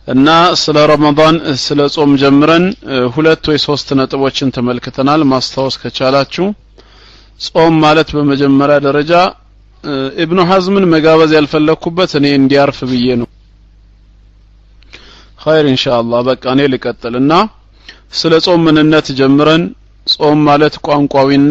እና ስለ ረመዳን ስለ ጾም ጀምረን ሁለት ወይ ሶስት ነጥቦችን ተመልክተናል ማስታወስ ከቻላችሁ ጾም ማለት በመጀመሪያ ደረጃ ኢብኑ ሐዝምን መጋበዝ ያልፈለኩበት እኔ እንዲያርፍ ብዬ ነው ኸይር ኢንሻአላህ በቃ እኔ ልቀጥልና ስለ ጾም ምንነት ጀምረን ጾም ማለት ቋንቋዊና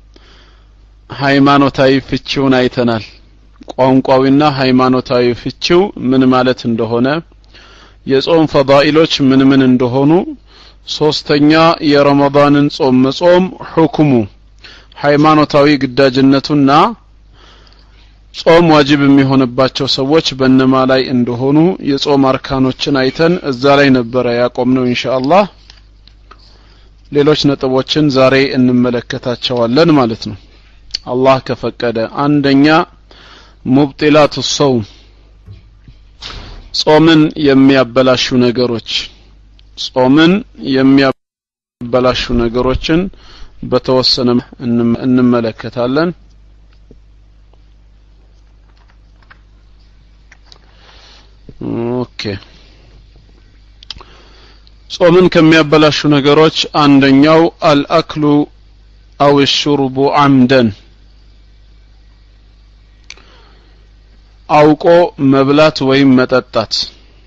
ሃይማኖታዊ ፍቺውን አይተናል ቋንቋዊና ሃይማኖታዊ ፍቺው ምን ማለት እንደሆነ የጾም ፈዳኢሎች ምን ምን እንደሆኑ ሶስተኛ የረመዳንን ጾም መጾም ሁክሙ ሃይማኖታዊ ግዳጅነቱና ጾም ዋጅብ የሚሆንባቸው ሰዎች በእነማ ላይ እንደሆኑ የጾም አርካኖችን አይተን እዛ ላይ ነበረ ያቆምነው ኢንሻአላህ ሌሎች ነጥቦችን ዛሬ እንመለከታቸዋለን ማለት ነው አላህ ከፈቀደ አንደኛ ሙብጢላቱ ሰውም ጾምን የሚያበላሹ ነገሮች ጾምን የሚያበላሹ ነገሮችን በተወሰነ እንመለከታለን ኦኬ ጾምን ከሚያበላሹ ነገሮች አንደኛው አልአክሉ አው ሹርቡ አምደን አውቆ መብላት ወይም መጠጣት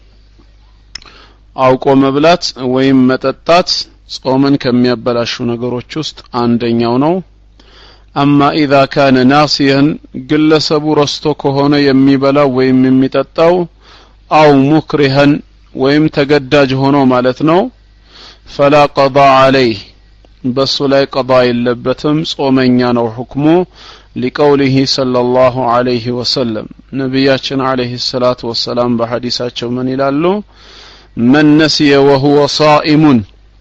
አውቆ መብላት ወይም መጠጣት ጾምን ከሚያበላሹ ነገሮች ውስጥ አንደኛው ነው አማ ኢዛ ካነ ናሲየን ግለሰቡ ረስቶ ከሆነ የሚበላው ወይም የሚጠጣው አው ሙክሪሀን ወይም ተገዳጅ ሆኖ ማለት ነው ፈላ ቀዳ አለይህ በሱ ላይ ቀዳ የለበትም ጾመኛ ነው ሁክሙ ሊቀውሊህ ሰለላሁ ዐለይሂ ወሰለም ነቢያችን ዐለይሂ ሰላቱ ወሰላም በሐዲሳቸው ምን ይላሉ መን ነሲየ ወሁወ ሳኢሙን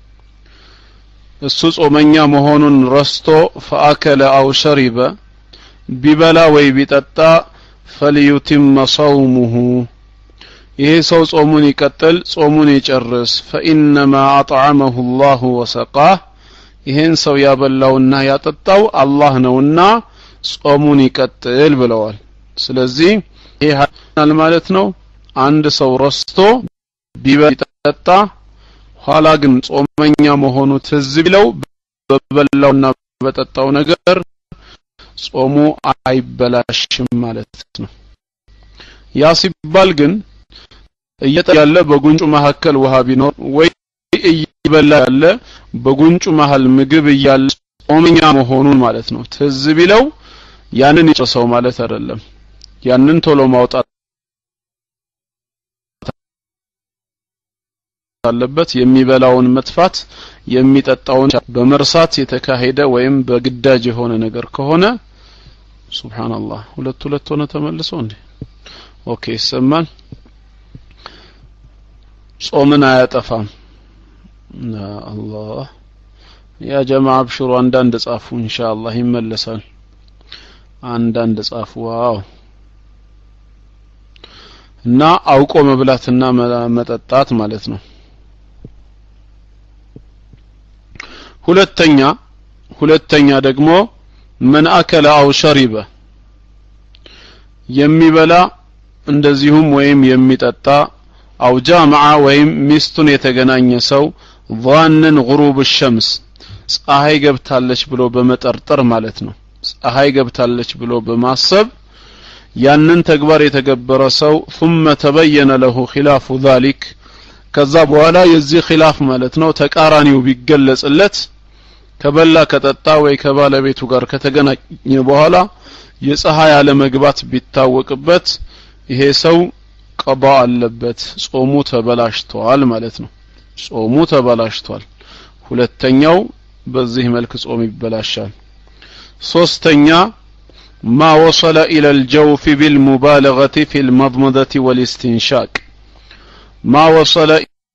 እሱ ጾመኛ መሆኑን ረስቶ ፈአከለ አው ሸሪበ ቢበላ ወይ ቢጠጣ ፈልዩቲመ ሰውሙሁ ይሄ ሰው ጾሙን ይቀጥል ጾሙን ይጨርስ ፈኢነማ አጥዓመሁ ላሁ ወሰቃህ ይሄን ሰው ያበላውና ያጠጣው አላህ ነውና ጾሙን ይቀጥል ብለዋል ስለዚህ ይሄ ማለት ነው አንድ ሰው ረስቶ ቢጠጣ ኋላ ግን ጾመኛ መሆኑ ትዝ ቢለው በበላውና በጠጣው ነገር ጾሙ አይበላሽም ማለት ነው ያ ሲባል ግን እየጠ ያለ በጉንጩ መካከል ውሃ ቢኖር ወይ እየበላ ያለ በጉንጩ መሃል ምግብ እያለ ጾመኛ መሆኑን ማለት ነው ትዝ ቢለው ያንን ይጨሰው ማለት አይደለም ያንን ቶሎ ማውጣት አለበት የሚበላውን መጥፋት የሚጠጣውን በመርሳት የተካሄደ ወይም በግዳጅ የሆነ ነገር ከሆነ ሱብሃንአላህ ሁለት ሁለት ሆነ ተመልሶ እንዴ ኦኬ ይሰማል ጾምን አያጠፋም አላህ ያ ጀማ አብሽሩ አንዳንድ ጻፉ ኢንሻአላህ ይመለሳል አንዳንድ ጻፉ ዋው እና አውቆ መብላትና መጠጣት ማለት ነው ሁለተኛ ሁለተኛ ደግሞ መን አከለ አው ሸሪበ የሚበላ እንደዚሁም ወይም የሚጠጣ አው ጃመዓ ወይም ሚስቱን የተገናኘ ሰው ظانن غروب الشمس ፀሐይ ገብታለች ብሎ በመጠርጠር ማለት ነው ፀሐይ ገብታለች ብሎ በማሰብ ያንን ተግባር የተገበረ ሰው ثم ተበየነ ለሁ ኺላፉ ذلك ከዛ በኋላ የዚህ ኺላፍ ማለት ነው ተቃራኒው ቢገለጽለት ከበላ ከጠጣ ወይ ከባለቤቱ ጋር ከተገናኘ በኋላ የፀሐይ አለመግባት ቢታወቅበት ይሄ ሰው ቀባ አለበት ጾሙ ተበላሽቷል ማለት ነው ጾሙ ተበላሽቷል ሁለተኛው በዚህ መልክ ጾም ይበላሻል ሶስተኛ ما وصل إلى الجوف بالمبالغة في المضمضة والاستنشاق ما وصل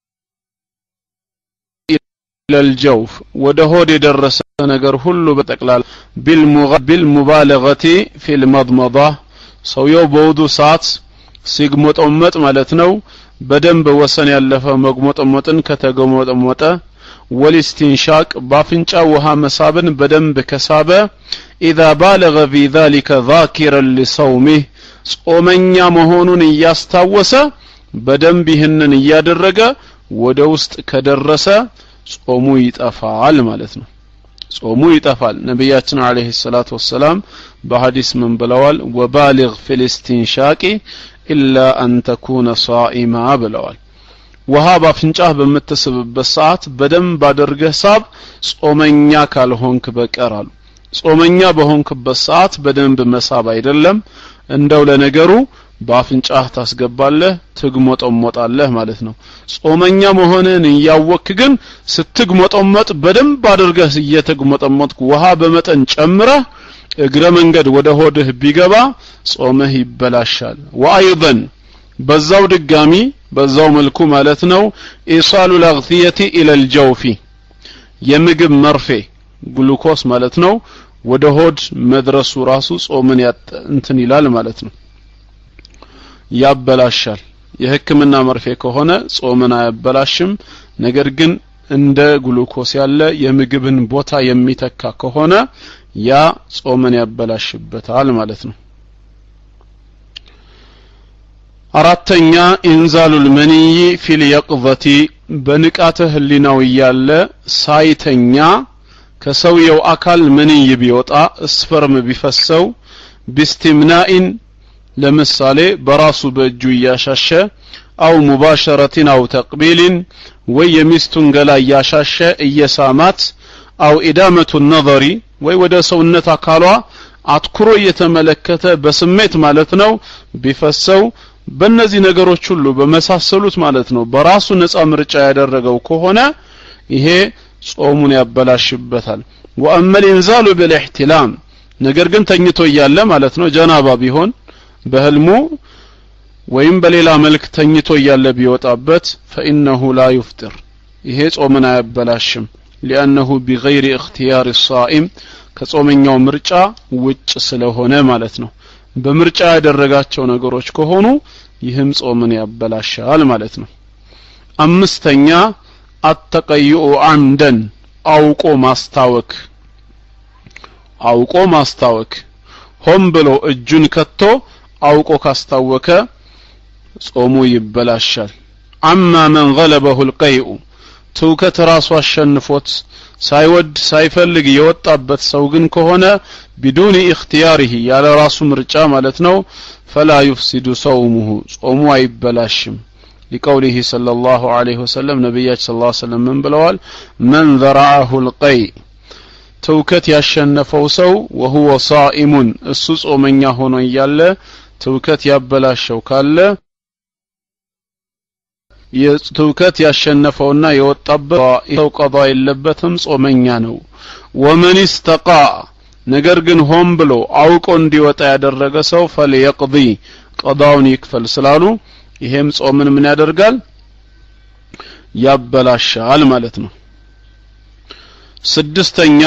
إلى الجوف ودهود يدرس ነገር ሁሉ በጠቅላላ بالمبالغة في المضمضة ሰውየው በውዱ ሰዓት ሲግሞጠመጥ ማለት ነው በደንብ ወሰን ያለፈ መግሞጠሞጥን ከተገሞጠሞጠ ወልስቲንሻቅ በአፍንጫ ውሃ መሳብን በደንብ ከሳበ ኢዛ ባለገ ፊ ዛሊከ ዛኪረን ሊሰውሚህ ጾመኛ መሆኑን እያስታወሰ በደንብ ይህንን እያደረገ ወደ ውስጥ ከደረሰ ጾሙ ይጠፋል ማለት ነው ጾሙ ይጠፋል ነቢያችን አለይሂ ሰላቱ ወሰላም በሐዲስ ምን ብለዋል ወባሊግ ፊልስቲንሻቂ ኢላ አን ተኩነ ሳኢማ ብለዋል ውሃ በአፍንጫህ በምትስብበት ሰዓት በደንብ አድርገህ ሳብ ጾመኛ ካልሆንክ በቀር አሉ ጾመኛ በሆንክበት ሰዓት በደንብ መሳብ አይደለም እንደው ለነገሩ በአፍንጫህ ታስገባለህ ትግሞጠሞጣለህ ማለት ነው ጾመኛ መሆንህን እያወክ ግን ስትግሞጠሞጥ በደንብ አድርገህ እየተግሞጠሞጥክ ውሃ በመጠን ጨምረህ እግረ መንገድ ወደ ሆድህ ቢገባ ጾምህ ይበላሻል ወአይضን በዛው ድጋሚ በዛው መልኩ ማለት ነው ኢሳሉ ልአግትየቲ ኢለል ጀውፊ የምግብ መርፌ ግሉኮስ ማለት ነው ወደ ሆድ መድረሱ ራሱ ጾምን እንትን ይላል ማለት ነው ያበላሻል የህክምና መርፌ ከሆነ ጾምን አያበላሽም ነገር ግን እንደ ግሉኮስ ያለ የምግብን ቦታ የሚተካ ከሆነ ያ ጾምን ያበላሽበታል ማለት ነው አራተኛ ኢንዛሉል መንይ ፊል የቅዘቲ በንቃተ ህሊናው እያለ ሳይተኛ ከሰውየው አካል መንይ ቢወጣ እስፈርም ቢፈሰው ቢስቲምናኢን ለምሳሌ በራሱ በእጁ እያሻሸ አው ሙባሸረቲን አው ተቅቢልን ወይ የሚስቱን ገላ እያሻሸ እየሳማት አው ኢዳመቱ ነظሪ ወይ ወደ ሰውነት አካሏ አትኩሮ እየተመለከተ በስሜት ማለት ነው ቢፈሰው በእነዚህ ነገሮች ሁሉ በመሳሰሉት ማለት ነው በራሱ ነፃ ምርጫ ያደረገው ከሆነ ይሄ ጾሙን ያበላሽበታል ወአመል ኢንዛሉ ብልእሕትላም ነገር ግን ተኝቶ እያለ ማለት ነው ጀናባ ቢሆን በህልሙ ወይም በሌላ መልክ ተኝቶ እያለ ቢወጣበት ፈኢነሁ ላ ዩፍጥር ይሄ ጾምን አያበላሽም ሊአነሁ ቢገይሪ እክትያር ሳኢም ከጾመኛው ምርጫ ውጭ ስለሆነ ማለት ነው በምርጫ ያደረጋቸው ነገሮች ከሆኑ ይህም ጾምን ያበላሻል ማለት ነው አምስተኛ አተቀይኡ አምደን አውቆ ማስታወክ አውቆ ማስታወክ ሆን ብሎ እጁን ከቶ አውቆ ካስታወከ ጾሙ ይበላሻል አማ መን ገለበሁ ልቀይኡ ትውከት ራሱ አሸንፎት ሳይወድ ሳይፈልግ የወጣበት ሰው ግን ከሆነ ቢዱኒ እክትያሪህ ያለ ራሱ ምርጫ ማለት ነው ፈላ ዩፍሲዱ ሰውሙሁ ጾሙ አይበላሽም ሊቀውሊህ صلى الله عليه وسلم ነቢያችን صلى الله عليه وسلم ምን ብለዋል መን ዘረዐሁ ልቀይ ትውከት ያሸነፈው ሰው ወሁወ ሳኢሙን እሱ ጾመኛ ሆኖ እያለ ትውከት ያበላሸው ካለ የትውከት ያሸነፈውና የወጣበት ሰው ቀዷ የለበትም ጾመኛ ነው ወመን ስተቃ ነገር ግን ሆን ብሎ አውቆ እንዲወጣ ያደረገ ሰው ፈልየቅዲ ቀዳውን ይክፈል ስላሉ ይሄም ጾምን ምን ያደርጋል ያበላሻል ማለት ነው ስድስተኛ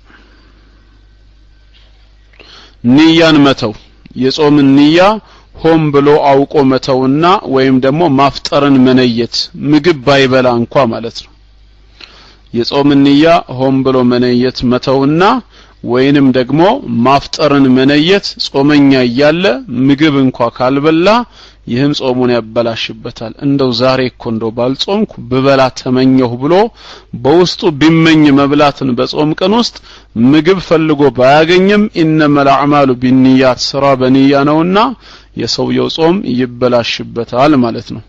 ንያን መተው የጾምን ንያ ሆን ብሎ አውቆ መተውና ወይም ደግሞ ማፍጠርን መነየት ምግብ ባይበላ እንኳ ማለት ነው የጾምን ንያ ሆን ብሎ መነየት መተውና ወይንም ደግሞ ማፍጠርን መነየት ጾመኛ እያለ ምግብ እንኳ ካልበላ ይህም ጾሙን ያበላሽበታል እንደው ዛሬ እኮ እንደው ባልጾምኩ ብበላ ተመኘሁ ብሎ በውስጡ ቢመኝ መብላትን በጾም ቀን ውስጥ ምግብ ፈልጎ ባያገኝም ኢነመል አዕማሉ ቢንያት ስራ በንያ ነውና የሰውየው ጾም ይበላሽበታል ማለት ነው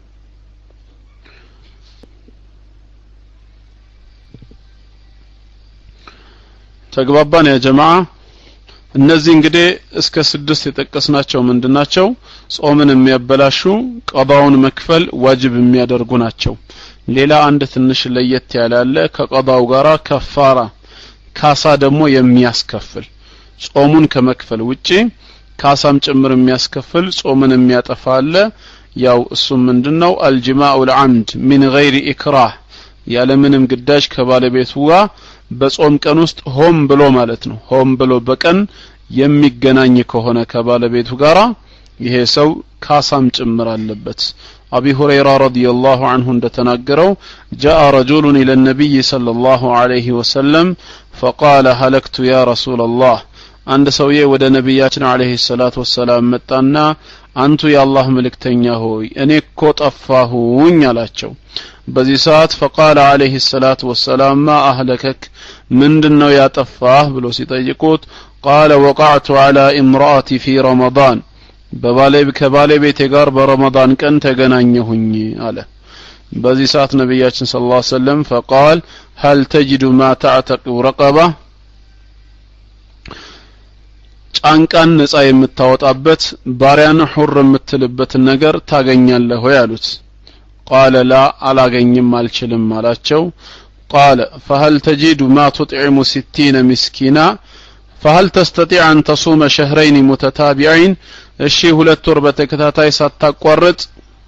ተግባባን ያ ጀማዓ እነዚህ እንግዲህ እስከ ስድስት የጠቀስናቸው ምንድናቸው ጾምን የሚያበላሹ ቀዳውን መክፈል ዋጅብ የሚያደርጉ ናቸው ሌላ አንድ ትንሽ ለየት ያለ አለ ከቀዳው ጋራ ከፋራ ካሳ ደግሞ የሚያስከፍል ጾሙን ከመክፈል ውጪ ካሳም ጭምር የሚያስከፍል ጾምን የሚያጠፋ አለ ያው እሱም ምንድነው አልጅማኡ ልዓምድ ሚን ገይሪ ኢክራህ ያለምንም ግዳጅ ከባለቤቱ ጋር በጾም ቀን ውስጥ ሆም ብሎ ማለት ነው ሆም ብሎ በቀን የሚገናኝ ከሆነ ከባለቤቱ ጋራ ይሄ ሰው ካሳም ጭምር አለበት አቢ ሁረይራ ረዲየላሁ አንሁ እንደተናገረው ጃአ ረጁሉን ኢለ ነቢይ ሰለላሁ ዐለይሂ ወሰለም ፈቃለ ሀለክቱ ያ ረሱላላህ አንድ ሰውዬ ወደ ነቢያችን አለይሂ ሰላቱ ወሰላም መጣና አንቱ የአላህ መልእክተኛ ሆይ እኔ እኮ ጠፋሁኝ አላቸው በዚህ ሰዓት ፈቃለ አለይሂ ሰላቱ ወሰላም ማ አህለከክ ምንድነው ያጠፋህ ብሎ ሲጠይቁት ቃለ ወቃዕቱ አላ ኢምራአቲ ፊ ረመዳን ከባለቤቴ ጋር በረመዳን ቀን ተገናኘሁኝ አለ በዚህ ሰዓት ነቢያችን ስለ ላ ሰለም ፈቃል ሀል ተጅዱ ማ ተዕተቂው ረቀባ ጫንቃን ነጻ የምታወጣበት ባሪያን ሑር የምትልበትን ነገር ታገኛለህ ወይ አሉት ቃለ ላ አላገኝም አልችልም አላቸው ቃለ ፈሀል ተጂዱ ማ ቱጥዒሙ ሲቲነ ምስኪና ፈሀል ተስተጢዕ አን ተሱመ ሸህረይን ሙተታቢዐይን እሺ ሁለት ወር በተከታታይ ሳታቋርጥ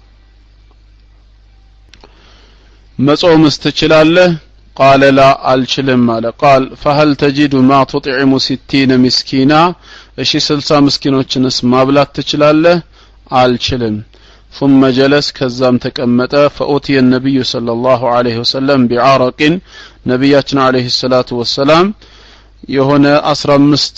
መጾምስ ትችላለህ ቃለ ላ አልችልም አለ ቃል ፈሀል ተጂዱ ማ ቱጥዒሙ ሲቲነ ምስኪና እሺ ስልሳ ምስኪኖችንስ ማብላት ትችላለህ አልችልም ثم جلس كزام تቀመጠ فأتي النبي صلى الله عليه وسلم بعرق ነቢያችን عليه الصلاة والسلام የሆነ አስራ አምስት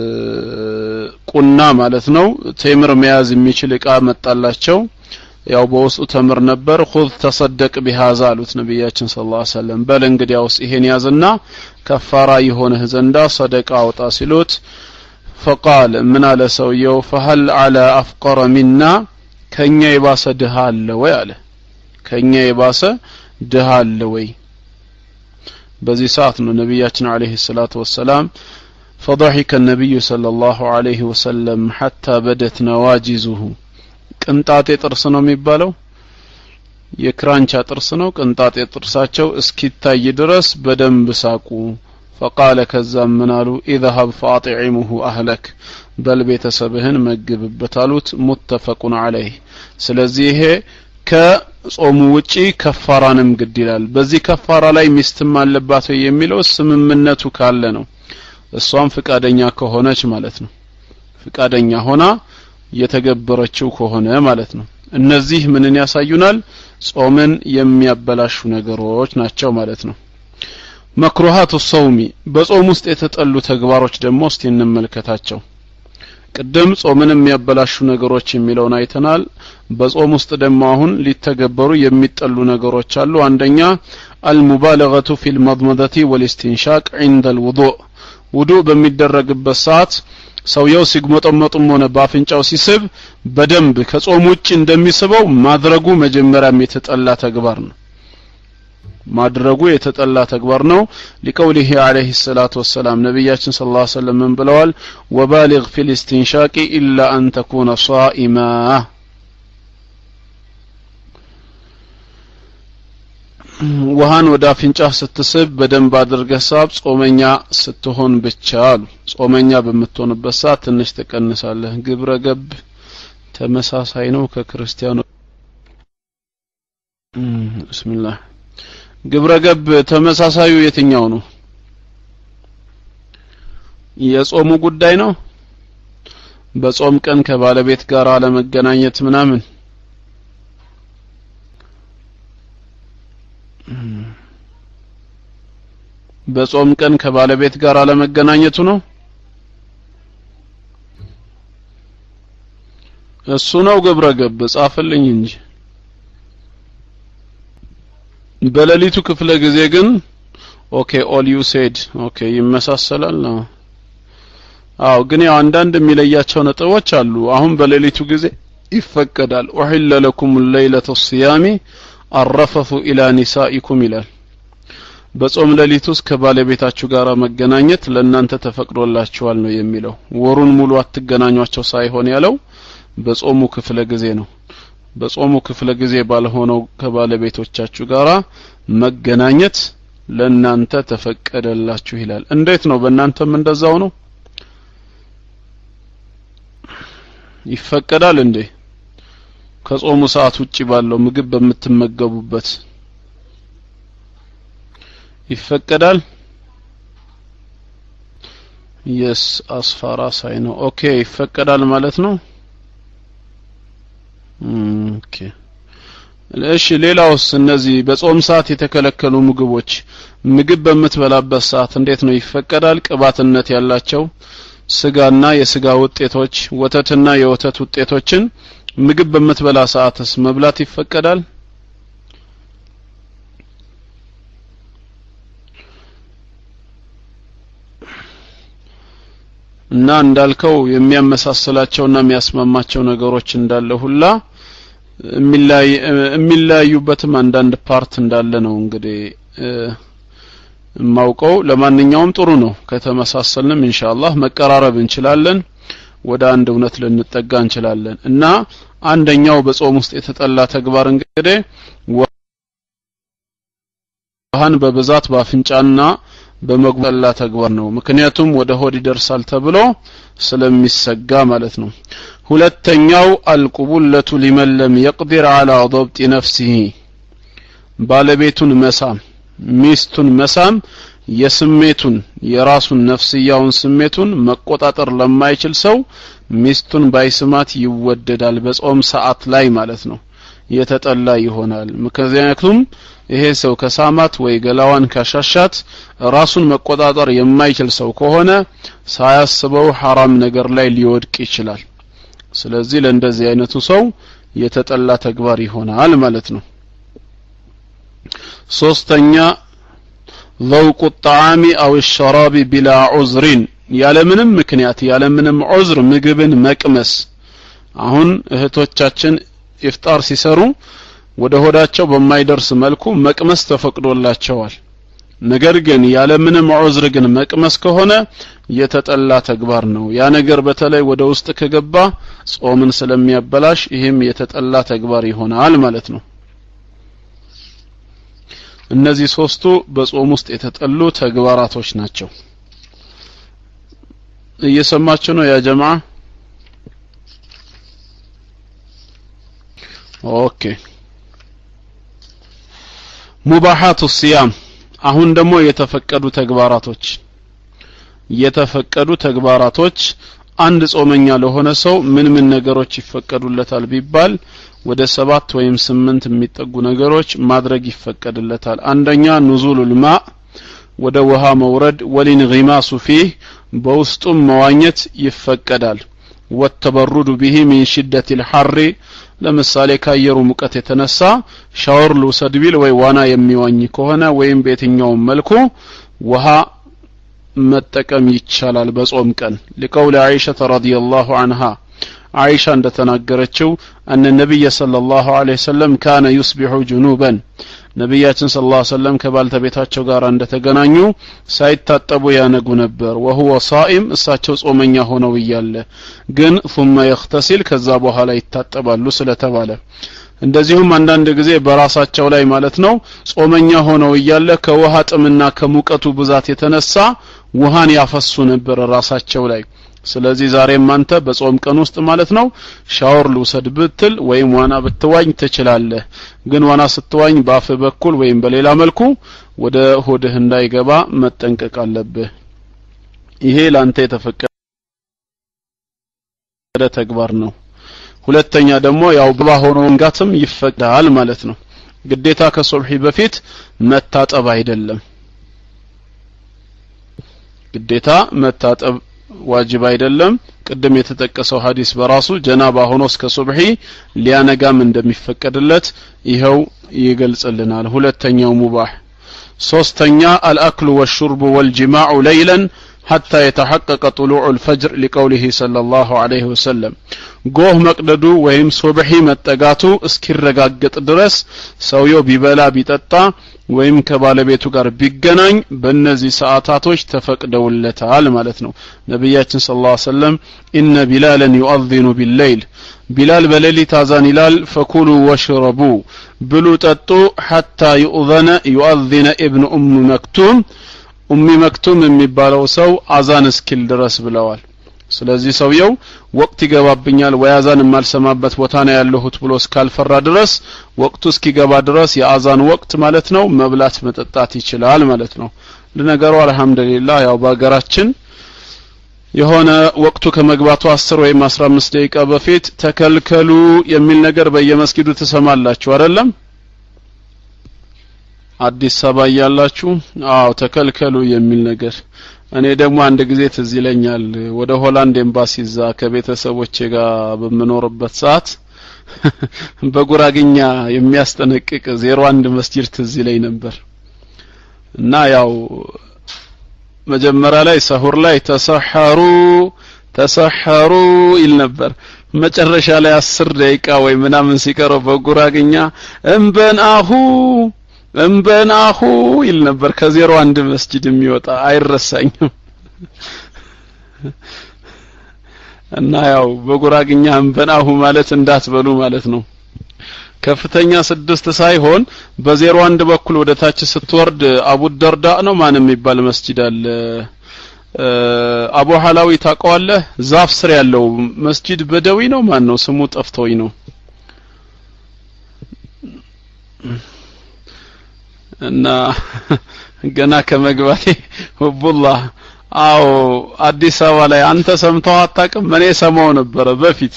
ቁና ማለት ነው ቴምር መያዝ የሚችል እቃ መጣላቸው ያው በውስጡ ተምር ነበር ሁዝ ተሰደቅ ቢሃዛ አሉት ነቢያችን ስለ ላ ሰለም በል እንግዲያውስ ይሄን ያዝና ከፋራ የሆነህ ዘንዳ ሰደቃ አውጣ ሲሉት ፈቃል ምን አለ ሰውየው ፈሀል አላ አፍቀረ ሚና ከኛ የባሰ ድሃ አለ ወይ አለ ከኛ የባሰ ድሃ አለ ወይ በዚህ ሰዓት ነው ነቢያችን አለይሂ ሰላቱ ወሰላም فضحك النبي صلى الله عليه وسلم حتى بدت نواجزه ቅንጣጤ ጥርስ ነው የሚባለው የክራንቻ ጥርስ ነው ቅንጣጤ ጥርሳቸው እስኪታይ ድረስ በደንብ ሳቁ ፈቃለ ከዛም ምን አሉ ኢذهب فاطعمه اهلك በል ቤተሰብህን መግብበት አሉት ሙተፈቁን አለይህ ስለዚህ ይሄ ከጾሙ ውጪ ከፋራንም ግድ ይላል በዚህ ከፋራ ላይ ሚስትም አለባት ወይ የሚለው ስምምነቱ ካለ ነው እሷም ፍቃደኛ ከሆነች ማለት ነው ፍቃደኛ ሆና የተገበረችው ከሆነ ማለት ነው እነዚህ ምንን ያሳዩናል ጾምን የሚያበላሹ ነገሮች ናቸው ማለት ነው መክሩሃቱ ሰውሚ በጾም ውስጥ የተጠሉ ተግባሮች ደግሞ እስቲ እንመልከታቸው ቅድም ጾምን የሚያበላሹ ነገሮች የሚለውን አይተናል በጾም ውስጥ ደግሞ አሁን ሊተገበሩ የሚጠሉ ነገሮች አሉ አንደኛ አልሙባለገቱ ፊ ልመድመደቲ ወልስቲንሻቅ ዒንደ ልውዱእ ውዱእ በሚደረግበት ሰዓት ሰውየው ሲግመጠመጡም ሆነ በአፍንጫው ሲስብ በደንብ ከጾም ውጭ እንደሚስበው ማድረጉ መጀመሪያም የተጠላ ተግባር ነው ማድረጉ የተጠላ ተግባር ነው ሊቀውሊህ አለይሂ ሰላቱ ወሰላም ነቢያችን ስለ ላ ሰለም ምን ብለዋል ወባሊግ ፊ ልስትንሻቂ ኢላ አን ተኩነ ሳኢማ ውሃን ወደ አፍንጫህ ስትስብ በደንብ አድርገህ ሳብ ጾመኛ ስትሆን ብቻ አሉ ጾመኛ በምትሆንበት ሰዓት ትንሽ ትቀንሳለህ ግብረ ገብ ተመሳሳይ ነው ከክርስቲያኖ ብስሚላህ ግብረ ገብ ተመሳሳዩ የትኛው ነው የጾሙ ጉዳይ ነው በጾም ቀን ከባለቤት ጋር አለመገናኘት ምናምን በጾም ቀን ከባለቤት ጋር አለመገናኘቱ ነው እሱ ነው ግብረ ገብ ጻፍልኝ እንጂ በሌሊቱ ክፍለ ጊዜ ግን ኦኬ ኦል ዩ ሴድ ኦኬ ይመሳሰላል ነው አው ግን ያው አንዳንድ የሚለያቸው ነጥቦች አሉ አሁን በሌሊቱ ጊዜ ይፈቀዳል ኡሂለ ለኩም ለይለተ ሲያሚ አረፈፉ ኢላ ኒሳኢኩም ይላል በጾም ሌሊት ውስጥ ከባለቤታችሁ ጋር መገናኘት ለእናንተ ተፈቅዶላችኋል ነው የሚለው ወሩን ሙሉ አትገናኟቸው ሳይሆን ያለው በጾሙ ክፍለ ጊዜ ነው በጾሙ ክፍለ ጊዜ ባልሆነው ከባለቤቶቻችሁ ጋር መገናኘት ለእናንተ ተፈቀደላችሁ ይላል እንዴት ነው በእናንተም እንደዛው ነው ይፈቀዳል እንዴ ከጾሙ ሰዓት ውጪ ባለው ምግብ በምትመገቡበት ይፈቀዳል የስ አስፋራ ሳይ ነው ኦኬ ይፈቀዳል ማለት ነው ኦኬ እሺ ሌላውስ እነዚህ በጾም ሰዓት የተከለከሉ ምግቦች ምግብ በምትበላበት ሰዓት እንዴት ነው ይፈቀዳል ቅባትነት ያላቸው ስጋና የስጋ ውጤቶች ወተትና የወተት ውጤቶችን ምግብ በምትበላ ሰዓትስ መብላት ይፈቀዳል እና እንዳልከው የሚያመሳስላቸውና የሚያስማማቸው ነገሮች እንዳለ ሁላ የሚለያዩበትም አንዳንድ ፓርት እንዳለ ነው እንግዲህ የማውቀው ለማንኛውም ጥሩ ነው ከተመሳሰልንም ኢንሻአላህ መቀራረብ እንችላለን ወደ አንድ እውነት ልንጠጋ እንችላለን እና አንደኛው በጾም ውስጥ የተጠላ ተግባር እንግዲህ ውሃን በብዛት በአፍንጫና በመጉበላ ተግባር ነው ምክንያቱም ወደ ሆድ ይደርሳል ተብሎ ስለሚሰጋ ማለት ነው ሁለተኛው አልቁቡለቱ ሊመን ለም የቅዲር አላ ضبط ነፍሲህ ባለቤቱን መሳም ሚስቱን መሳም የስሜቱን የራሱን ነፍስያውን ስሜቱን መቆጣጠር ለማይችል ሰው ሚስቱን ባይስማት ይወደዳል በጾም ሰዓት ላይ ማለት ነው የተጠላ ይሆናል ምክንያቱም ይሄ ሰው ከሳማት ወይ ገላዋን ካሻሻት ራሱን መቆጣጠር የማይችል ሰው ከሆነ ሳያስበው ሐራም ነገር ላይ ሊወድቅ ይችላል ስለዚህ ለእንደዚህ አይነቱ ሰው የተጠላ ተግባር ይሆናል ማለት ነው ሶስተኛ ذوق الطعام أو الشراب بلا عذر ያለምንም ምክንያት ያለምንም ዑዝር ምግብን መቅመስ አሁን እህቶቻችን ኢፍጣር ሲሰሩ ወደ ሆዳቸው በማይደርስ መልኩ መቅመስ ተፈቅዶላቸዋል ነገር ግን ያለምንም ዑዝር ግን መቅመስ ከሆነ የተጠላ ተግባር ነው ያ ነገር በተለይ ወደ ውስጥ ከገባ ጾምን ስለሚያበላሽ ይህም የተጠላ ተግባር ይሆናል ማለት ነው እነዚህ ሶስቱ በጾም ውስጥ የተጠሉ ተግባራቶች ናቸው እየሰማችሁ ነው ያ ጀማ ኦኬ ሙባሃቱ ሲያም አሁን ደግሞ የተፈቀዱ ተግባራቶች የተፈቀዱ ተግባራቶች አንድ ጾመኛ ለሆነ ሰው ምን ምን ነገሮች ይፈቀዱለታል ቢባል ወደ ሰባት ወይም ስምንት የሚጠጉ ነገሮች ማድረግ ይፈቀድለታል አንደኛ ኑዙሉል ማ ወደ ውሃ መውረድ ወሊንጊማሱ ፊህ በውስጡም መዋኘት ይፈቀዳል ወተበሩዱ ቢሂ ሚን ሽደት ልሐሪ ለምሳሌ ከአየሩ ሙቀት የተነሳ ሻወር ልውሰድ ቢል ወይ ዋና የሚዋኝ ከሆነ ወይም በየትኛውም መልኩ ውሃ መጠቀም ይቻላል በጾም ቀን ሊቀውል አይሸተ ረዲየላሁ አንሃ አይሻ እንደተናገረችው አነ ነቢይ ሰለላሁ ዐለይሂ ወሰለም ካነ ዩስቢሑ ጁኑበን ነቢያችን ስለ ላ ሰለም ከባልተቤታቸው ጋር እንደተገናኙ ሳይታጠቡ ያነጉ ነበር ወሁወ ሳኢም እሳቸው ጾመኛ ሆነው እያለ ግን ثم يغتسل ከዛ በኋላ ይታጠባሉ ስለተባለ እንደዚሁም አንዳንድ ጊዜ በራሳቸው ላይ ማለት ነው ጾመኛ ሆነው እያለ ከውሃ ጥምና ከሙቀቱ ብዛት የተነሳ ውሃን ያፈሱ ነበር ራሳቸው ላይ ስለዚህ ዛሬም አንተ በጾም ቀን ውስጥ ማለት ነው ሻወር ልውሰድ ብትል ወይም ዋና ብትዋኝ ትችላለህ ግን ዋና ስትዋኝ በአፍ በኩል ወይም በሌላ መልኩ ወደ ሆድህ እንዳይገባ መጠንቀቅ አለብህ ይሄ ላንተ የተፈቀደ ተግባር ነው ሁለተኛ ደግሞ ያው ብባ ሆኖ መንጋትም ይፈቅዳል ማለት ነው ግዴታ ከሱብሒ በፊት መታጠብ አይደለም ግዴታ መታጠብ ዋጅብ አይደለም ቅድም የተጠቀሰው ሀዲስ በራሱ ጀናባ ሆኖ እስከ ሱብሒ ሊያነጋም እንደሚፈቀድለት ይኸው ይገልጽልናል ሁለተኛው ሙባህ ሶስተኛ አልአክሉ ወሹርቡ ወልጅማዑ ለይለን حتى يتحقق طلوع الفجر لقوله صلى الله عليه وسلم ጎህ መቅደዱ ወይም ሱብሒ መጠጋቱ እስኪረጋገጥ ድረስ ሰውየው ቢበላ ቢጠጣ ወይም ከባለቤቱ ጋር ቢገናኝ በእነዚህ ሰዓታቶች ተፈቅደውለታል ማለት ነው ነቢያችን ስለ ላ ሰለም ኢነ ቢላለን ዩአዚኑ ቢለይል ቢላል በሌሊት አዛን ይላል ፈኩሉ ወሽረቡ ብሉ ጠጡ ሐታ ዩእዘነ ዩአዚነ ኢብኑ ኡም መክቱም ኡሚ መክቱም የሚባለው ሰው አዛን እስኪል ድረስ ብለዋል ስለዚህ ሰውየው ወቅት ይገባብኛል ወይ አዛን የማልሰማበት ቦታ ነው ያለሁት ብሎ እስካልፈራ ድረስ ወቅቱ እስኪገባ ድረስ የአዛን ወቅት ማለት ነው መብላት መጠጣት ይችላል ማለት ነው ለነገሩ አልহামዱሊላህ ያው በሀገራችን የሆነ ወቅቱ ከመግባቱ አስር ወይም አስራ አምስት ደቂቃ በፊት ተከልከሉ የሚል ነገር በየመስጊዱ ትሰማላችሁ አይደለም አዲስ አበባ እያላችሁ አዎ ተከልከሉ የሚል ነገር እኔ ደግሞ አንድ ጊዜ ትዝ ይለኛል ወደ ሆላንድ ኤምባሲ እዛ ከቤተሰቦቼ ጋር በምኖርበት ሰዓት በጉራግኛ የሚያስጠነቅቅ ዜሮ አንድ መስጂድ ትዝ ይለኝ ነበር እና ያው መጀመሪያ ላይ ሰሁር ላይ ተሰሐሩ ተሰሐሩ ይል ነበር መጨረሻ ላይ አስር ደቂቃ ወይ ምናምን ሲቀረው በጉራግኛ እምበን አሁ እምበን አሁ ይል ነበር ከዜሮ አንድ መስጂድ የሚወጣ አይረሳኝም እና ያው በጉራግኛ እምበን አሁ ማለት እንዳትበሉ ማለት ነው ከፍተኛ ስድስት ሳይሆን በዜሮ አንድ በኩል ወደ ታች ስትወርድ አቡ ደርዳ ነው ማን የሚባል መስጂድ አለ አቡ ሐላዊ ታውቀዋለህ ዛፍ ስር ያለው መስጂድ በደዊ ነው ማን ነው ስሙ ጠፍቶኝ ነው እና ገና ከመግባቴ ሁቡላህ አዎ አዲስ አበባ ላይ አንተ ሰምተው አታውቅም እኔ ሰማው ነበረ በፊት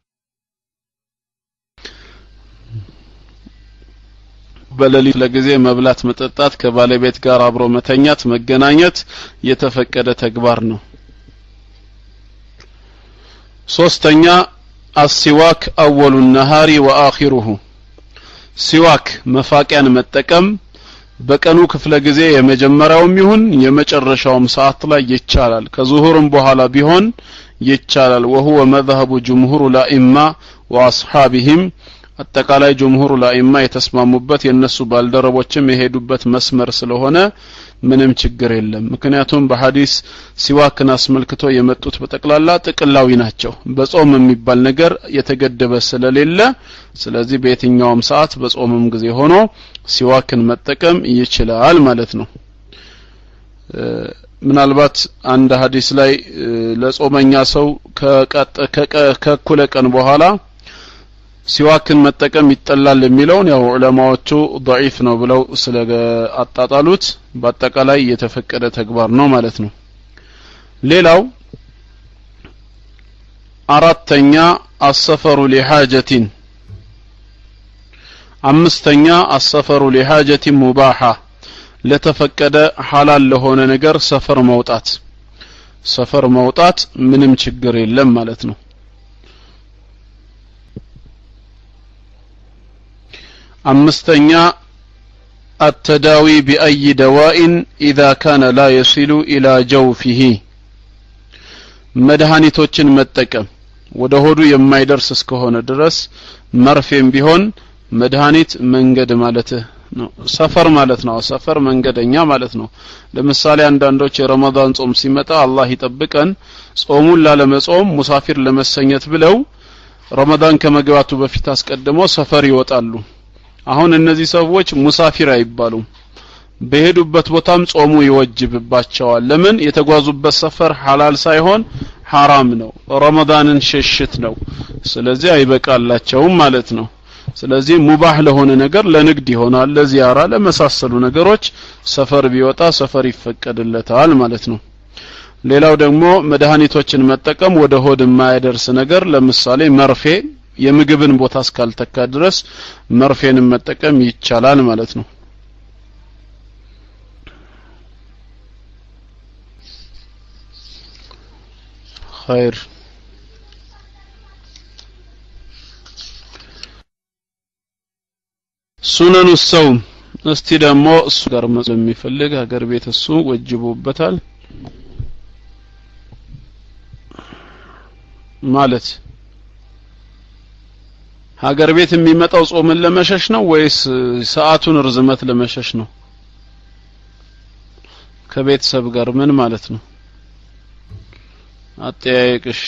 በሌሊት ለጊዜ መብላት መጠጣት ከባለቤት ጋር አብሮ መተኛት መገናኘት የተፈቀደ ተግባር ነው ሶስተኛ አሲዋክ አወሉ ነሃሪ ወአኺሩሁ ሲዋክ መፋቂያን መጠቀም በቀኑ ክፍለ ጊዜ የመጀመሪያውም ይሁን የመጨረሻውም ሰዓት ላይ ይቻላል ከዙሁርም በኋላ ቢሆን ይቻላል ወሁወ መذهب جمهور الائمه واصحابهم አጠቃላይ ጀምሁሩ ላኢማ የተስማሙበት የነሱ ባልደረቦችም የሄዱበት መስመር ስለሆነ ምንም ችግር የለም ምክንያቱም በሐዲስ ሲዋክን አስመልክቶ የመጡት በጠቅላላ ጥቅላዊ ናቸው በጾም የሚባል ነገር የተገደበ ስለሌለ ስለዚህ በየትኛውም ሰዓት በጾምም ጊዜ ሆኖ ሲዋክን መጠቀም ይችላል ማለት ነው ምናልባት አንድ ሀዲስ ላይ ለጾመኛ ሰው ከእኩለ ቀን በኋላ ሲዋክን መጠቀም ይጠላል የሚለውን ያው ዑለማዎቹ ضعيف ነው ብለው ስለ አጣጣሉት በአጠቃላይ የተፈቀደ ተግባር ነው ማለት ነው ሌላው አራተኛ አሰፈሩ ሊሐጀቲን አምስተኛ አሰፈሩ ሊሐጀቲን ሙባሃ ለተፈቀደ ሐላል ለሆነ ነገር ሰፈር መውጣት ሰፈር መውጣት ምንም ችግር የለም ማለት ነው አምስተኛ التداوي بأي دواء إذا كان لا يصل إلى جوفه መድኃኒቶችን መጠቀም ወደ ሆዱ የማይደርስ እስከሆነ ድረስ መርፌም ቢሆን መድኃኒት መንገድ ማለት ነው ሰፈር ማለት ነው ሰፈር መንገደኛ ማለት ነው ለምሳሌ አንዳንዶች የረመዳን ጾም ሲመጣ አላህ ይጠብቀን ጾሙን ላለመጾም ሙሳፊር ለመሰኘት ብለው ረመዳን ከመግባቱ በፊት አስቀድመው ሰፈር ይወጣሉ አሁን እነዚህ ሰዎች ሙሳፊር አይባሉም በሄዱበት ቦታም ጾሙ ይወጅብባቸዋል ለምን የተጓዙበት ሰፈር ሐላል ሳይሆን ሐራም ነው ረመዳንን ሽሽት ነው ስለዚህ አይበቃላቸውም ማለት ነው ስለዚህ ሙባህ ለሆነ ነገር ለንግድ ይሆናል ለዚያራ ለመሳሰሉ ነገሮች ሰፈር ቢወጣ ሰፈር ይፈቀድለታል ማለት ነው ሌላው ደግሞ መድኃኒቶችን መጠቀም ወደ ሆድ የማያደርስ ነገር ለምሳሌ መርፌ የምግብን ቦታ እስካልተካ ድረስ መርፌንም መጠቀም ይቻላል ማለት ነው ኸይር ሱነኑ ሰውም እስቲ ደግሞ እሱ ጋር መጽ የሚፈልግ ሀገር ቤት እሱ ወጅቦበታል ማለት ሀገር ቤት የሚመጣው ጾምን ለመሸሽ ነው ወይስ ሰዓቱን ርዝመት ለመሸሽ ነው ከቤተሰብ ጋር ምን ማለት ነው አጠያየቅሽ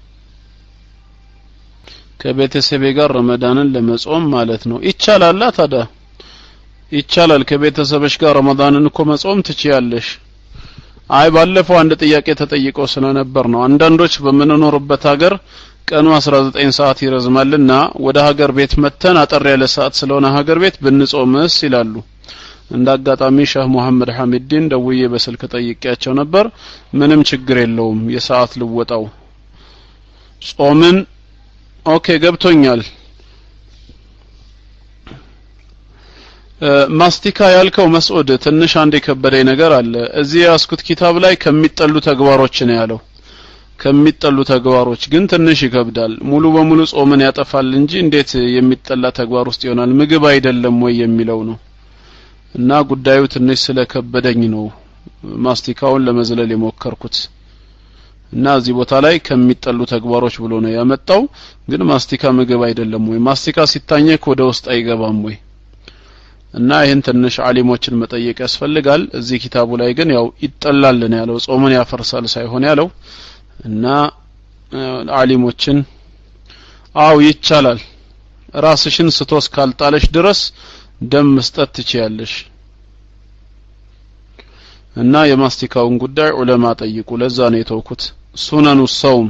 ከቤተሰቤ ጋር ረመዳንን ለመጾም ማለት ነው ይቻላል ታዲያ ይቻላል ከቤተሰብሽ ጋር ረመዳንን እኮ መጾም ትችያለሽ አይ ባለፈው አንድ ጥያቄ ተጠይቆ ስለነበር ነው አንዳንዶች በምንኖርበት ሀገር ቀኑ 19 ሰዓት ይረዝማልና ወደ ሀገር ቤት መተን አጠር ያለ ሰዓት ስለሆነ ሀገር ቤት ብንጾምስ ይላሉ እንደ አጋጣሚ ሸህ መሐመድ ሐሚድን ደውዬ በስልክ ጠይቄያቸው ነበር ምንም ችግር የለውም የሰዓት ልወጣው ጾምን ኦኬ ገብቶኛል ማስቲካ ያልከው መስዑድ ትንሽ አንድ የከበደኝ ነገር አለ እዚህ ያስኩት ኪታብ ላይ ከሚጠሉ ተግባሮች ነው ያለው ከሚጠሉ ተግባሮች ግን ትንሽ ይከብዳል ሙሉ በሙሉ ጾምን ያጠፋል እንጂ እንዴት የሚጠላ ተግባር ውስጥ ይሆናል ምግብ አይደለም ወይ የሚለው ነው እና ጉዳዩ ትንሽ ስለከበደኝ ነው ማስቲካውን ለመዝለል የሞከርኩት እና እዚህ ቦታ ላይ ከሚጠሉ ተግባሮች ብሎ ነው ያመጣው ግን ማስቲካ ምግብ አይደለም ወይ ማስቲካ ሲታኘክ ወደ ውስጥ አይገባም ወይ እና ይህን ትንሽ አሊሞችን መጠየቅ ያስፈልጋል እዚህ ኪታቡ ላይ ግን ያው ይጠላል ነው ያለው ጾምን ያፈርሳል ሳይሆን ያለው እና አሊሞችን አው ይቻላል ራስሽን ስቶ እስካልጣለሽ ድረስ ደም መስጠት ትችያለሽ እና የማስቲካውን ጉዳይ ዑለማ ጠይቁ ለዛ ነው የተውኩት ሱነኑ ሰውም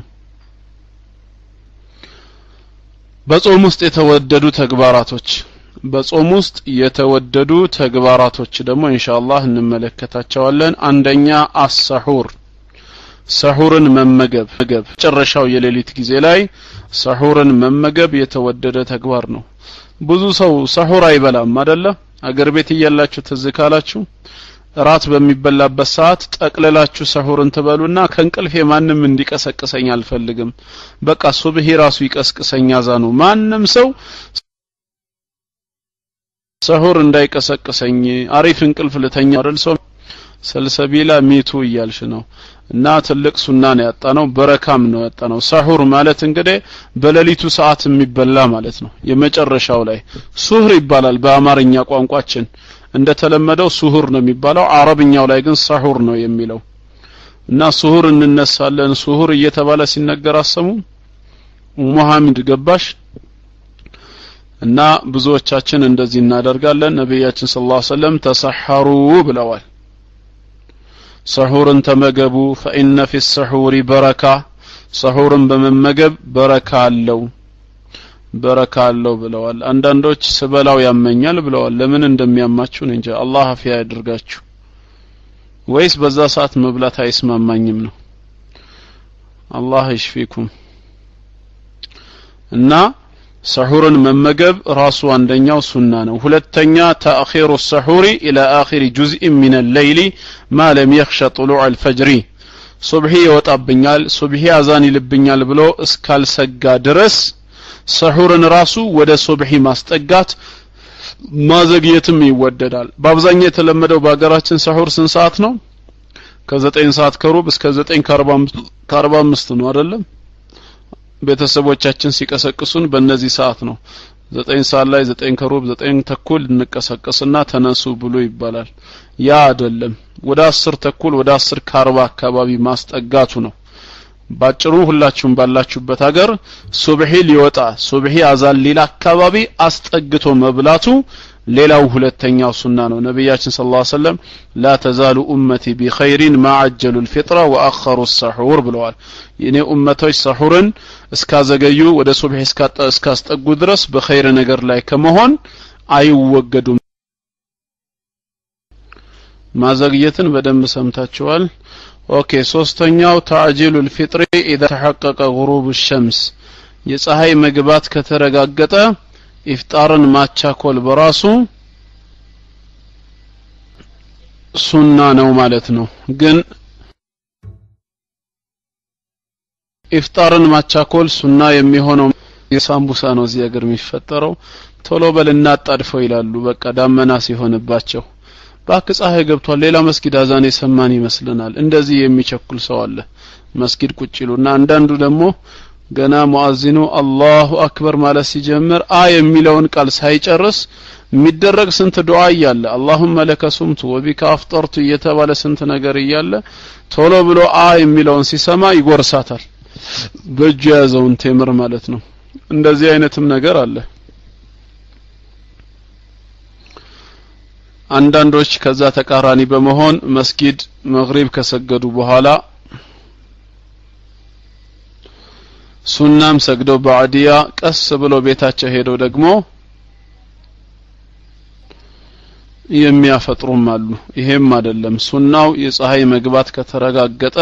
በጾም ውስጥ የተወደዱ ተግባራቶች በጾም ውስጥ የተወደዱ ተግባራቶች ደግሞ ኢንሻአላህ እንመለከታቸዋለን አንደኛ አሰሁር ሰሁርን መመገብ መገብ መጨረሻው የሌሊት ጊዜ ላይ ሰሁርን መመገብ የተወደደ ተግባር ነው ብዙ ሰው ሰሁር አይበላም አደለ አገር ቤት እያላችሁ ትዝ ካላችሁ ራት በሚበላበት ሰዓት ጠቅልላችሁ ሰሁርን ትበሉና ከእንቅልፌ ማንም እንዲቀሰቅሰኝ አልፈልግም በቃ ሱብሂ ራሱ ይቀስቅሰኝ አዛኑ ማንም ሰው ሰሁር እንዳይቀሰቅሰኝ አሪፍ እንቅልፍ ልተኛ አይደል ሰው ሰልሰቢላ ሚቱ እያልሽ ነው እና ትልቅ ሱና ነው ያጣ ነው በረካም ነው ያጣ ነው ሰሁር ማለት እንግዲህ በሌሊቱ ሰዓት የሚበላ ማለት ነው የመጨረሻው ላይ ሱህር ይባላል በአማርኛ ቋንቋችን እንደተለመደው ሱሁር ነው የሚባለው አረብኛው ላይ ግን ሰሁር ነው የሚለው እና ሱሁር እንነሳለን ሱሁር እየተባለ ሲነገር አሰሙ ሙሐመድ ገባሽ እና ብዙዎቻችን እንደዚህ እናደርጋለን ነቢያችን ስለ ላ ሰለም ተሰሐሩ ብለዋል ሰሁርን ተመገቡ ፈኢነ ፊ ሰሑሪ በረካ ሰሁርን በመመገብ በረካ አለው በረካ አለው ብለዋል አንዳንዶች ስበላው ያመኛል ብለዋል ለምን እንደሚያማችሁ እንጂ አላህ አፊያ ያድርጋችሁ ወይስ በዛ ሰዓት መብላት አይስማማኝም ነው አላህ ይሽፊኩም እና ሰሁርን መመገብ ራሱ አንደኛው ሱና ነው ሁለተኛ ተአኺሩ ሰሁሪ ኢላ አኺሪ ጁዝኢ ሚን ሌይሊ ማ ለም የኽሸ ጥሉዕ አልፈጅሪ ሱብሒ ይወጣብኛል ሱብሒ አዛን ይልብኛል ብሎ እስካልሰጋ ድረስ ሰሁርን ራሱ ወደ ሱብሒ ማስጠጋት ማዘግየትም ይወደዳል በአብዛኛው የተለመደው በሀገራችን ሰሁር ስንት ሰዓት ነው ከዘጠኝ ሰዓት ከሩብ እስከ ዘጠኝ ከአርባ አምስት ነው አይደለም ቤተሰቦቻችን ሲቀሰቅሱን በእነዚህ ሰዓት ነው ዘጠኝ ሰዓት ላይ ዘጠኝ ከሩብ ዘጠኝ ተኩል እንቀሰቀስና ተነሱ ብሎ ይባላል ያ አይደለም ወደ አስር ተኩል ወደ አስር ከአርባ አካባቢ ማስጠጋቱ ነው ባጭሩ ሁላችሁም ባላችሁበት ሀገር ሱብሒ ሊወጣ ሱብሒ አዛን ሊላ አካባቢ አስጠግቶ መብላቱ ሌላው ሁለተኛው ሱና ነው ነቢያችን ስለ ላ ሰለም ላ ተዛሉ ኡመቲ ቢኸይሪን ማ አጀሉ ልፊጥራ ወአኸሩ ሰሑር ብለዋል የእኔ ኡመቶች ሰሑርን እስካዘገዩ ወደ ሱብሒ እስካስጠጉ ድረስ በኸይር ነገር ላይ ከመሆን አይወገዱም ማዘግየትን በደንብ ሰምታችኋል ኦኬ ሶስተኛው ታዕጂሉ ልፊጥሪ ኢዛ ተሐቀቀ ጉሩብ ሸምስ የፀሐይ መግባት ከተረጋገጠ ኢፍጣርን ማቻኮል በራሱ ሱና ነው ማለት ነው ግን ኢፍጣርን ማቻኮል ሱና የሚሆነው የሳምቡሳ ነው እዚህ ሀገር የሚፈጠረው ቶሎ በል እናጣድፈው ይላሉ በቃ ዳመና ሲሆንባቸው ባክ ፀሐይ ገብቷል ሌላ መስጊድ አዛን የሰማን ይመስልናል እንደዚህ የሚቸኩል ሰው አለ መስጊድ ቁጭ ይሉና አንዳንዱ ደግሞ ገና ሙአዚኑ አላሁ አክበር ማለት ሲጀምር አ የሚለውን ቃል ሳይጨርስ የሚደረግ ስንት ዱዓ እያለ አላሁመ ለከ ሱምቱ ወቢካ አፍጠርቱ እየተባለ ስንት ነገር እያለ ቶሎ ብሎ አ የሚለውን ሲሰማ ይጎርሳታል በእጁ የያዘውን ቴምር ማለት ነው እንደዚህ አይነትም ነገር አለ አንዳንዶች ከዛ ተቃራኒ በመሆን መስጊድ መግሪብ ከሰገዱ በኋላ ሱናም ሰግደው በአዲያ ቀስ ብሎ ቤታቸው ሄደው ደግሞ የሚያፈጥሩም አሉ ይሄም አይደለም ሱናው የፀሐይ መግባት ከተረጋገጠ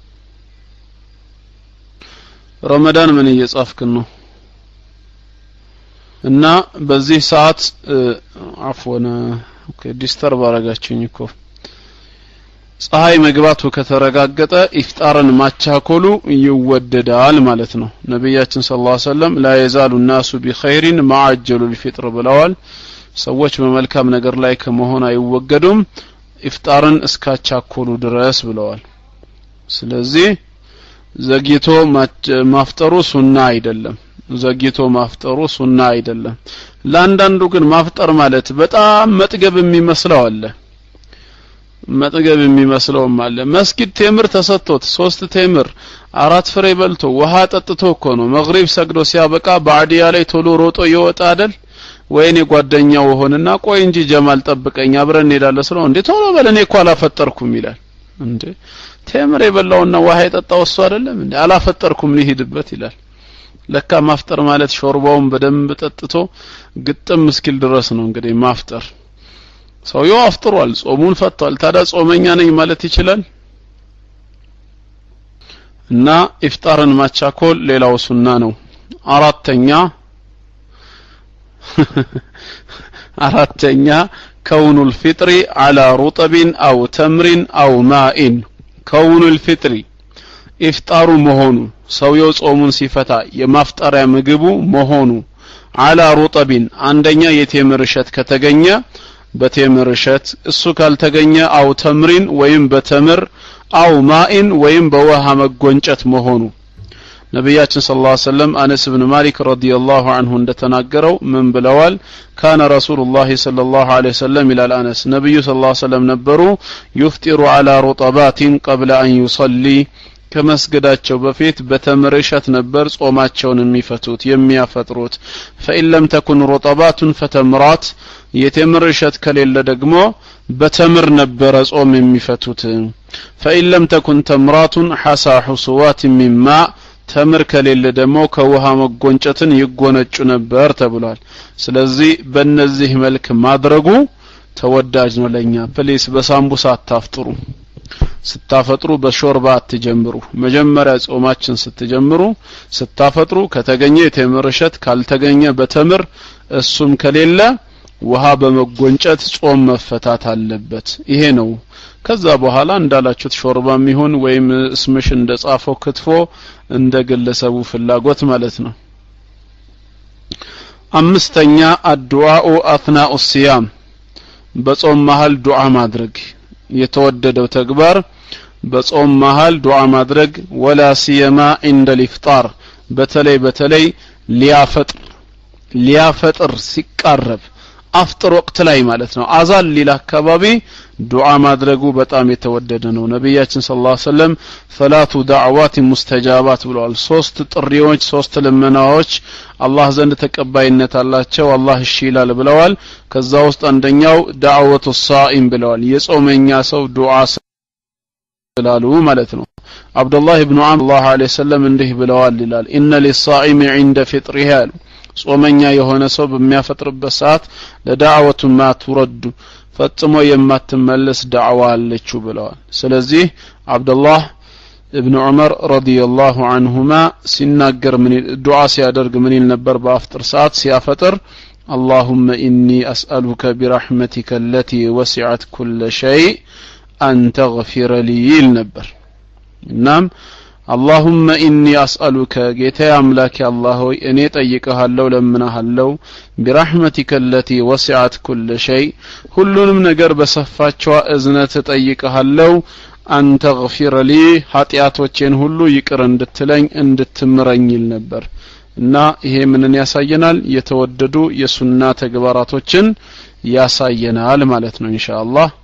ረመዳን ምን እየጻፍክን ነው እና በዚህ ሰዓት አፍወን ኦኬ ዲስተርብ አረጋችሁኝ እኮ ፀሐይ መግባቱ ከተረጋገጠ ኢፍጣርን ማቻኮሉ ይወደዳል ማለት ነው ነቢያችን ስለ ላ ሰለም ላ የዛሉ ናሱ ቢኸይሪን ማዓጀሉ ሊፊጥር ብለዋል ሰዎች በመልካም ነገር ላይ ከመሆን አይወገዱም ኢፍጣርን እስካቻኮሉ ድረስ ብለዋል ስለዚህ ዘግይቶ ማፍጠሩ ሱና አይደለም ዘግይቶ ማፍጠሩ ሱና አይደለም ለአንዳንዱ ግን ማፍጠር ማለት በጣም መጥገብ የሚመስለው አለ መጥገብ የሚመስለውም አለ መስጊድ ቴምር ተሰጥቶት ሶስት ቴምር አራት ፍሬ በልቶ ውሃ ጠጥቶ እኮ ነው መግሪብ ሰግዶ ሲያበቃ በአዲያ ላይ ቶሎ ሮጦ ይወጣ አይደል ወይኔ ጓደኛው ሆንና ቆይ እንጂ ጀማል ጠብቀኝ አብረን እንሄዳለን ስለው እንዴ ቶሎ በል እኔ እኮ አላፈጠርኩም ይላል እንዴ ቴምር የበላውና ውሃ የጠጣው እሱ አይደለም እንዴ አላፈጠርኩም ሊሄድበት ይላል ለካ ማፍጠር ማለት ሾርባውን በደንብ ጠጥቶ ግጥም እስኪል ድረስ ነው እንግዲህ ማፍጠር ሰውየው አፍጥሯል ጾሙን ፈቷል ታዲያ ጾመኛ ነኝ ማለት ይችላል እና ኢፍጣርን ማቻኮል ሌላው ሱና ነው አራተኛ አራተኛ كون الفطر على رطب أو تمر أو ماء كون الفطر ኢፍጣሩ መሆኑ ሰውየው ጾሙን ሲፈታ የማፍጠሪያ ምግቡ መሆኑ አላ ሩጠቢን አንደኛ የቴምር እሸት ከተገኘ በቴምር እሸት እሱ ካልተገኘ አው ተምሪን ወይም በተምር አው ማኢን ወይም በውሃ መጎንጨት መሆኑ ነቢያችን ስለ ላ ሰለም አነስ ብን ማሊክ ረዲየላሁ አንሁ እንደተናገረው ምን ብለዋል ካነ ረሱሉላህ ስለ ላሁ ለ ወሰለም ይላል አነስ ነቢዩ ስለ ላ ሰለም ነበሩ ዩፍጢሩ አላ ሩጠባቲን ቀብለ አን ዩሰሊ ከመስገዳቸው በፊት በተምር እሸት ነበር ጾማቸውን የሚፈቱት የሚያፈጥሩት ፈኢን ለም ተኩን ሩጠባቱን ፈተምራት የቴምር እሸት ከሌለ ደግሞ በተምር ነበረ ጾም የሚፈቱት ፈኢን ለም ተኩን ተምራቱን ሐሳ ሑሱዋት ሚማ ተምር ከሌለ ደግሞ ከውሃ መጎንጨትን ይጎነጩ ነበር ተብሏል ስለዚህ በእነዚህ መልክ ማድረጉ ተወዳጅ ነው ለኛ ፕሊስ በሳምቡሳ አታፍጥሩ ስታፈጥሩ በሾርባ አትጀምሩ መጀመሪያ ጾማችን ስትጀምሩ ስታፈጥሩ ከተገኘ የቴምር እሸት ካልተገኘ በተምር እሱም ከሌለ ውሃ በመጎንጨት ጾም መፈታት አለበት ይሄ ነው ከዛ በኋላ እንዳላችሁት ሾርባም ይሁን ወይም እስምሽ እንደ ጻፈው ክትፎ እንደ ግለሰቡ ፍላጎት ማለት ነው አምስተኛ አድዋኡ አትናኡ ሲያም በጾም መሃል ዱዓ ማድረግ የተወደደው ተግባር በጾም መሃል ዱዓ ማድረግ ወላ ሲየማ ኢንደ ሊፍጣር በተለይ በተለይ ሊያፈጥር ሊያፈጥር ሲቃረብ አፍጥር ወቅት ላይ ማለት ነው አዛን ሊል አካባቢ ዱዓ ማድረጉ በጣም የተወደደ ነው ነቢያችን ስለ ላ ሰለም ሰላቱ ዳዕዋት ሙስተጃባት ብለዋል ሶስት ጥሪዎች ሶስት ልመናዎች አላህ ዘንድ ተቀባይነት አላቸው አላህ እሺ ይላል ብለዋል ከዛ ውስጥ አንደኛው ዳዕወቱ ሳኢም ብለዋል የጾመኛ ሰው ዱዓ ስላሉ ማለት ነው አብዱላህ ብኑ አም አላሁ ለ ሰለም እንዲህ ብለዋል ይላል ኢነ ሊሳኢሚ ዒንደ ፊጥሪህ አሉ ጾመኛ የሆነ ሰው በሚያፈጥርበት ሰዓት ለዳዕወቱ ማ ቱረዱ ፈጽሞ የማትመለስ ዳዕዋ አለችው ብለዋል ስለዚህ አብዱላህ እብን ዑመር ረዲየላሁ አንሁማ ሲናገር ምን ዱዓ ሲያደርግ ምን ይል ነበር በአፍጥር ሰዓት ሲያፈጥር اللهم إني أسألك برحمتك التي وسعت كل شيء أن تغفر لي النبر نعم اللهم إني أسألك جيتا أملاك الله إني طيقها لمنها اللو برحمتك التي وسعت كل شيء ሁሉንም ነገር በሰፋቸው እዝነት ጠይቀሃለው አን ተግፊረ ሊ ኃጢአቶቼን ሁሉ ይቅር እንድትለኝ እንድትምረኝ ይል ነበር እና ይሄ ምንን ያሳየናል የተወደዱ የሱና ተግባራቶችን ያሳየናል ማለት ነው ኢንሻአላህ